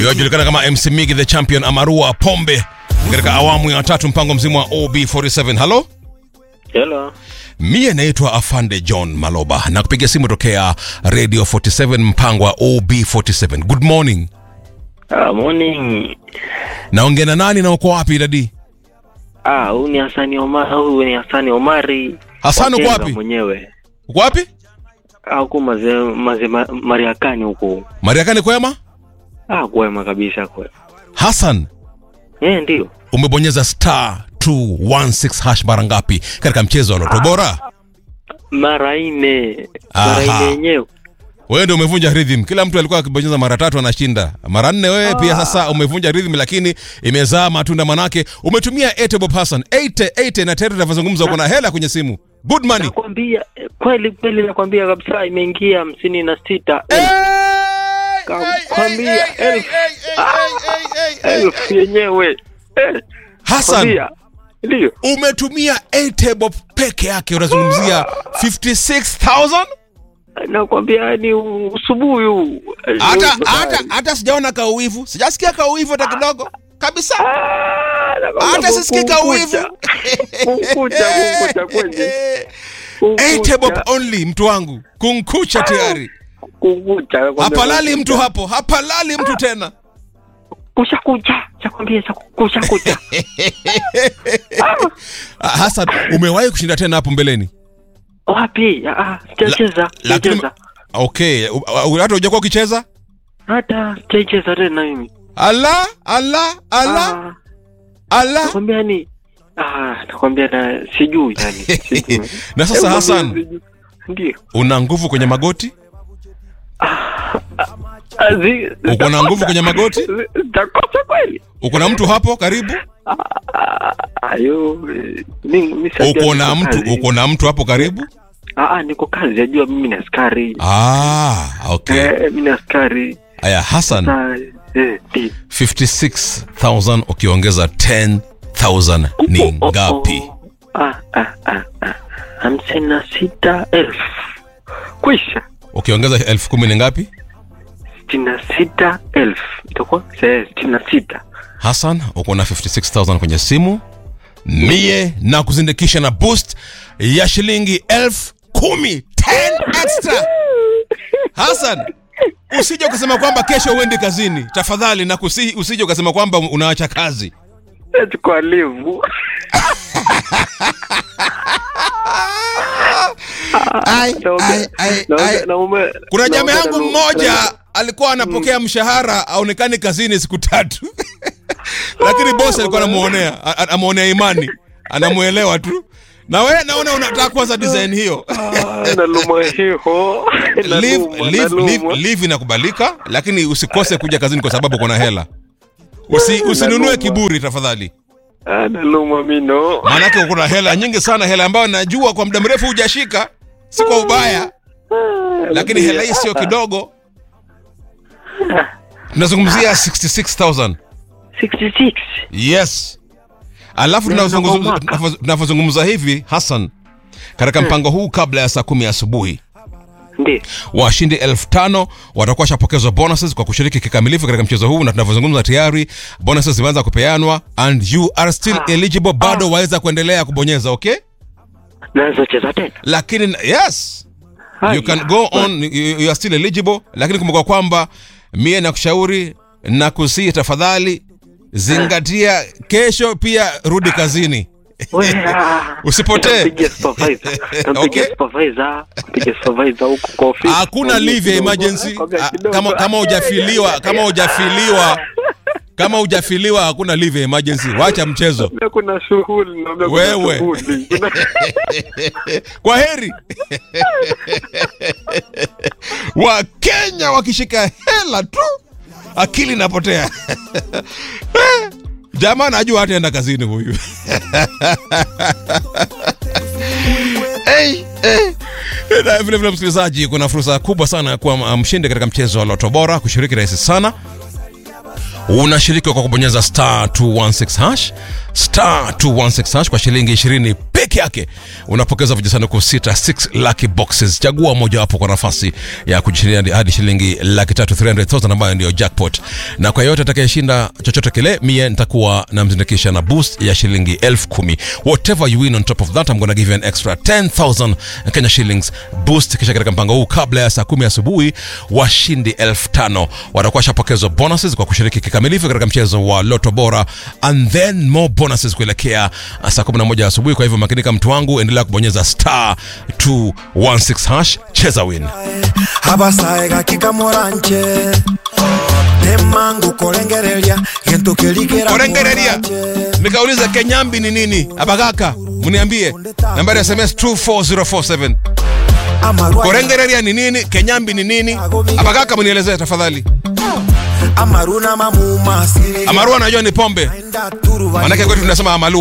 inayojulikana kama MC Migi the Champion Amarua Pombe katika awamu ya tatu mpango mzima wa OB47. Halo, Hello. mie naitwa Afande John Maloba na kupiga simu tokea Radio 47 mpango wa OB47. Good morning. Ah, morning. Naongea na nani na uko wapi dadi? Ah, huyu ni Hasani Omar, huyu ni Hasani Omari. Hassan uko Wakenga wapi? Mwenyewe. Uko wapi? Ah, huku maze maze ma, Mariakani huku. Mariakani kwema? Ah, kwema kabisa kwema. Hassan, Eh, ndio. umebonyeza star 216 hash mara ngapi katika mchezo wa Loto Bora? Mara nne. Aha. Mara nne yenyewe. Wewe ndio umevunja rhythm. Kila mtu alikuwa akibonyeza mara tatu anashinda. Mara nne wewe pia sasa umevunja rhythm lakini imezaa matunda manake umetumia 8 Bob Hassan. 8 8 na tayari tunavyozungumza uko na hela kwenye simu. Good money. Nakwambia eh, kweli kweli nakwambia kabisa imeingia hamsini na sita Hey, Kakwambia hey, hey, elfu. hey, hey, hey, hey, hey. elfu yenyewe. Eh, Hassan, kwambia. Ndio. umetumia 8 Bob peke yake unazungumzia 56000? Nakwambia ni usubuhi huu. Hata hata hata sijaona kauwivu. Sijasikia kauwivu hata kidogo. Kabisa. Ah, nakwambia Hata sisikii kauwivu. Kunkucha, kunkucha kweli. Eight bob Kunkucha, only mtu wangu kunkucha tayari kunkucha. nakwambia hapalali mtu kunkucha. hapo hapalali mtu tena Kusha kucha, chakwambia cha kusha kucha. Ah, Hassan umewahi kushinda tena hapo mbeleni Wapi? Ah, ah, sijacheza, lakini sijacheza. okay u- u- hata hujakuwa ukicheza Hata sijacheza tena mimi. ala ala ala Ah, ala nakwambia ni Ah, nakwambia na sijui yani. sijui. na sasa Hebu Hassan sijui. Ndio. una nguvu kwenye magoti Ah, zi- uko na nguvu kwenye magoti zi- Zitakosa kweli? uko na mtu hapo karibu Ah, Ayo, eh, mimi mimi sijajua uko na niko mtu kazi. uko na mtu hapo karibu Ah, ah, niko kazi, najua mimi ni askari. ah okay Eh, mimi ni askari. aya Hassan Na eh, ndio. 56000 ukiongeza 10000 ni ngapi Oh, oh. Ah, ah, ah, ah. hamsini na sita elfu kwisha ukiongeza elfu kumi ni ngapi sitini na sita elfu itakuwa se- sitini na sita Hassan, uko na 56000 kwenye simu mie na kuzindikisha na boost ya shilingi elfu kumi 10 extra. Hassan, usije ukasema kwamba kesho uendi kazini, tafadhali na kusihi, usije ukasema kwamba unaacha kazi. eti kwa livu Ai, Naomba- ai, ai, naomba- ai. naomba- Kuna jamaa naomba- yangu naomba- mmoja alikuwa anapokea mshahara aonekani kazini siku tatu, lakini bosi alikuwa anamuonea a- a- anamuonea imani, anamuelewa tu. Na wewe naona unataka kuanza design hiyo. Ah, naluma hiho Leave, Naluma, leave, naluma. leave, leave inakubalika, lakini usikose kuja kazini kwa sababu kuna hela. Usi, usinunue Naluma. kiburi tafadhali, Ah, naluma mino maanake kuna hela nyingi sana, hela ambayo najua kwa muda mrefu hujashika, si kwa ubaya, lakini hela hii sio kidogo. Tunazungumzia 66000 66 yes. Alafu Ya, tunavyozungumza- kwa mwaka. tunavyo- tunavyozungumza hivi Hassan, katika mpango huu kabla ya saa kumi asubuhi ndio washindi elfu tano watakuwa washapokezwa bonuses kwa kushiriki kikamilifu katika mchezo huu na tunavyozungumza tayari bonuses zimeanza kupeanwa and you are still Ah. eligible bado waweza kuendelea kubonyeza okay naweza cheza tena lakini yes Haya. you can go on you, you are still eligible lakini kumbuka kwamba mie nakushauri na kusii tafadhali zingatia kesho pia rudi kazini We, ah, Usipotee. nampigia supervisor. Nampigia Okay. supervisor. Nampigia supervisor huko kwa ofisi. hakuna leave ya emergency Kwambia Ah, kidogo. kama kama hujafiliwa kama hujafiliwa kama hujafiliwa hakuna leave ya emergency wacha mchezo Naambia kuna shughuli naambia kuna Wewe. shughuli. Kuna- kwa heri wakenya wakishika hela tu akili inapotea jamaa najua hataenda kazini huyu hey, hey. Na vile vile msikilizaji kuna fursa kubwa sana ya kuwa mshindi katika mchezo wa loto bora kushiriki rahisi sana unashiriki kwa kubonyeza star 216 hash star 216 hash kwa shilingi 20 peke peke yake unapokeza vijisanduku sita 6 lucky boxes chagua mojawapo kwa nafasi ya kujishindia hadi shilingi laki tatu 300000 ambayo ndio jackpot na kwa yote atakayeshinda chochote kile mie nitakuwa namzindikisha na boost ya shilingi elfu kumi whatever you win on top of that I'm gonna give you an extra 10000 Kenya shillings boost kisha katika mpango huu kabla ya saa kumi asubuhi washindi elfu tano watakuwa washapokezwa bonuses kwa kushiriki kikamilifu katika mchezo wa loto bora and then more bonuses kuelekea uh, saa 11 asubuhi kwa hivyo makinika mtu wangu endelea kubonyeza star 216 hash cheza win abasaega kikamoranche temangu kolengereria gintu kirikira korengereria nikauliza kenyambi ni nini abagaka mniambie nambari ya sms 24047 korengereria ni nini kenyambi ni nini abagaka mnielezee tafadhali amaruna mamuma amarua najua ni pombe manake kwetu tunasema amalu